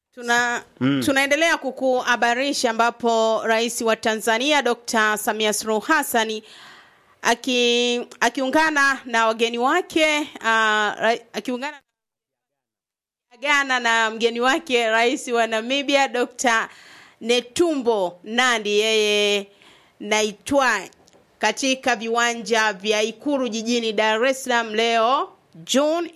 Tuna, tunaendelea kukuhabarisha ambapo rais wa Tanzania Dr. Samia Suluhu Hassan aki, akiungana na wageni wake uh, ra, akiungana agana na mgeni wake rais wa Namibia Dr. Netumbo Nandi yeye naitwa katika viwanja vya Ikulu jijini Dar es Salaam leo June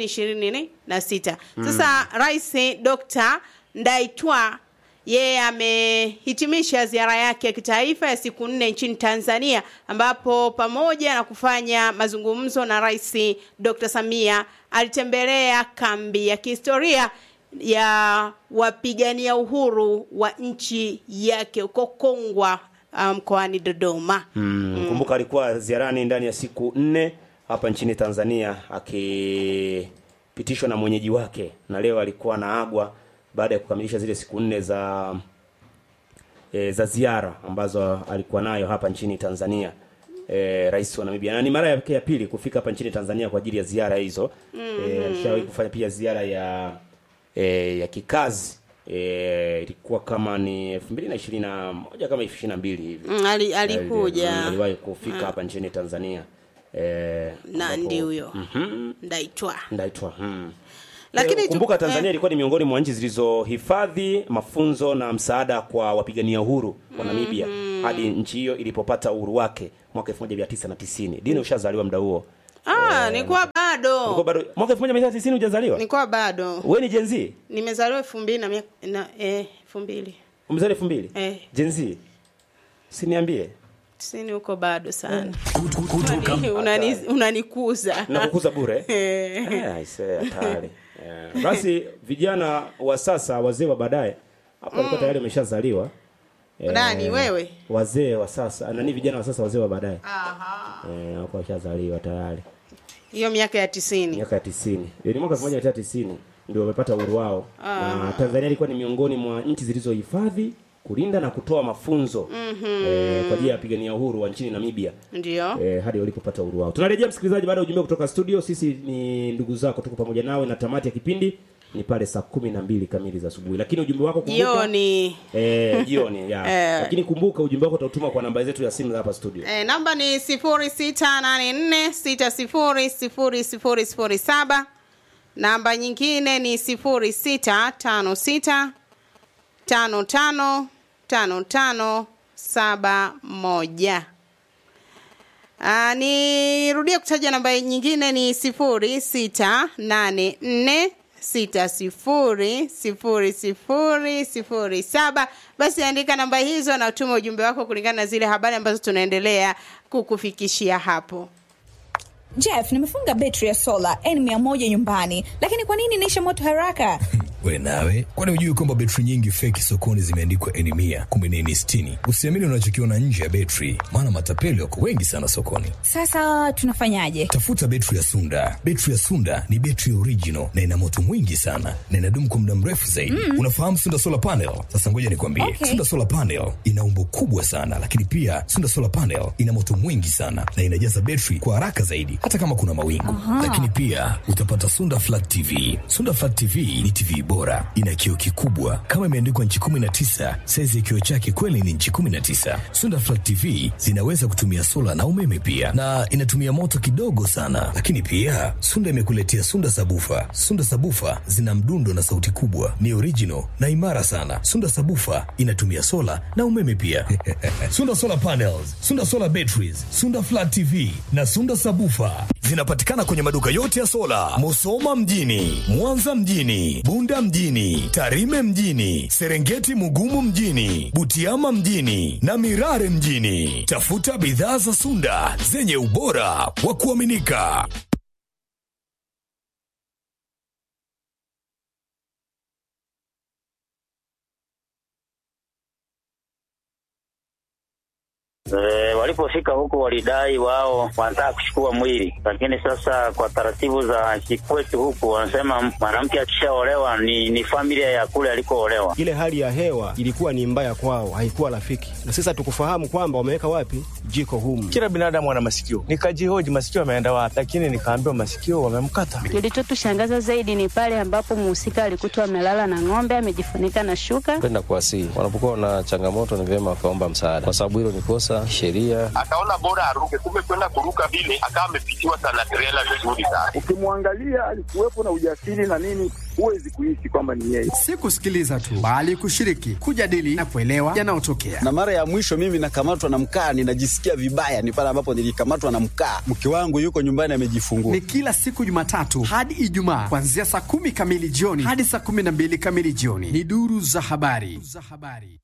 2026. Sasa Rais Dr. Ndaitwa yeye amehitimisha ziara yake ya kitaifa ya siku nne nchini Tanzania ambapo pamoja na kufanya mazungumzo na Rais Dr. Samia alitembelea kambi ya kihistoria ya wapigania uhuru wa nchi yake huko Kongwa mkoani um, Dodoma. Mm, kumbuka alikuwa ziarani ndani ya siku nne hapa nchini Tanzania akipitishwa na mwenyeji wake, na leo alikuwa naagwa baada ya kukamilisha zile siku nne za e, za ziara ambazo alikuwa nayo hapa nchini Tanzania. E, rais wa Namibia na ni mara yake ya pili kufika hapa nchini Tanzania kwa ajili ya ziara hizo. Mm-hmm. E, alishawahi kufanya pia ziara ya e, ya kikazi eh, ilikuwa kama ni 2021 kama 22 hivi. Mm, ali, alikuja Mm, aliwahi kufika hapa nchini Tanzania. Eh, Nandi ambapo- huyo Mhm. Ndaitwa. Ndaitwa. Mm. Lakini Eh, tu- kumbuka Tanzania eh, ilikuwa ni miongoni mwa nchi zilizohifadhi mafunzo na msaada kwa wapigania uhuru wa Namibia hadi nchi hiyo ilipopata uhuru wake mwaka 1990. Dini ushazaliwa muda huo. ah, nilikuwa bado Ulikuwa bado mwaka 1990 hujazaliwa? nilikuwa bado Wewe ni Gen Z? nimezaliwa elfu mbili na mia- na eh, elfu mbili Umezaliwa 2000? Eh. Gen Z. Siniambie. tisini huko bado sana kutoka Unani- unanikuza na kukuza bure Eh. Eh, aisee, hatari Eh, basi vijana wa sasa wazee wa baadaye hapo walikuwa tayari wameshazaliwa Eh, Nani, wewe? wazee wa sasa nani vijana wa sasa wazee wa baadaye Aha. eh, hapo washazaliwa tayari hiyo miaka ya tisini miaka ya tisini ni mwaka elfu moja mia tisa tisini ndio wamepata uhuru wao na Tanzania ilikuwa ni miongoni mwa nchi zilizohifadhi kulinda na kutoa mafunzo eh, kwa ajili ya wapigania uhuru wa nchini Namibia ndio eh, hadi walipopata uhuru wao. Tunarejea msikilizaji, baada ya ujumbe kutoka studio. Sisi ni ndugu zako, tuko pamoja nawe na tamati ya kipindi ni pale saa kumi na mbili kamili za asubuhi, lakini ujumbe wako kumbuka, jioni eh, jioni ya. Eh. Lakini kumbuka ujumbe wako utautuma kwa namba zetu ya simu za hapa studio. Eh, namba ni sifuri sita nane nne sita sifuri sifuri sifuri sifuri saba. Namba nyingine ni sifuri sita tano sita tano tano tano tano saba moja. Ah, nirudie kutaja namba nyingine ni sifuri sita nane nne sita sifuri sifuri sifuri sifuri saba. Basi andika namba hizo na utuma ujumbe wako kulingana na zile habari ambazo tunaendelea kukufikishia hapo. Jeff, nimefunga betri ya sola N100 nyumbani, lakini kwa nini inaisha moto haraka? we nawe kwani hujui kwamba betri nyingi feki sokoni zimeandikwa eni mia kumbe ni eni sitini usiamini unachokiona nje ya betri maana matapeli wako wengi sana sokoni Sasa tunafanyaje? tafuta betri ya sunda betri ya sunda ni betri original na ina moto mwingi sana na inadumu kwa muda mrefu zaidi mm. unafahamu sunda solar panel sasa ngoja nikwambie Okay. sunda solar panel ina umbo kubwa sana lakini pia sunda solar panel ina moto mwingi sana na inajaza betri kwa haraka zaidi hata kama kuna mawingu lakini pia utapata sunda flat tv sunda flat tv ni tv bora ina kioo kikubwa kama imeandikwa nchi 19 saizi ya kioo chake kweli ni nchi 19 sunda flat tv zinaweza kutumia sola na umeme pia na inatumia moto kidogo sana lakini pia sunda imekuletea sunda sabufa sunda sabufa zina mdundo na sauti kubwa ni original na imara sana sunda sabufa inatumia sola na umeme pia sunda solar panels sunda solar batteries sunda flat tv na sunda sabufa zinapatikana kwenye maduka yote ya sola musoma mjini mwanza mjini bunda mjini tarime mjini serengeti mugumu mjini butiama mjini na mirare mjini tafuta bidhaa za sunda zenye ubora wa kuaminika E, walipofika huko walidai wao wanataka kuchukua mwili, lakini sasa kwa taratibu za kikwetu huku wanasema mwanamke akishaolewa ni, ni familia ya kule alikoolewa. Ile hali ya hewa ilikuwa ni mbaya kwao, haikuwa rafiki, na sasa tukufahamu kwamba wameweka wapi jiko humu. Kila binadamu ana masikio, nikajihoji masikio yameenda wapi, lakini nikaambiwa masikio wamemkata. Kilichotushangaza zaidi ni pale ambapo mhusika alikutwa amelala na ng'ombe amejifunika na shuka. Kwenda kuwasihi wanapokuwa na changamoto, ni vyema wakaomba msaada, kwa sababu hilo ni kosa sheria. Akaona bora aruke, kumbe kwenda kuruka vile akawa amepitiwa sana trela vizuri sana. Ukimwangalia alikuwepo na ujasiri na nini, huwezi kuishi kwamba ni yeye. Si kusikiliza tu, bali kushiriki, kujadili na kuelewa yanayotokea. Na mara ya mwisho mimi nakamatwa na mkaa, ninajisikia vibaya, ni pale ambapo nilikamatwa na mkaa. Mke wangu yuko nyumbani amejifungua. Ni kila siku Jumatatu hadi Ijumaa kuanzia saa kumi kamili jioni hadi saa kumi na mbili kamili jioni. Ni duru za habari.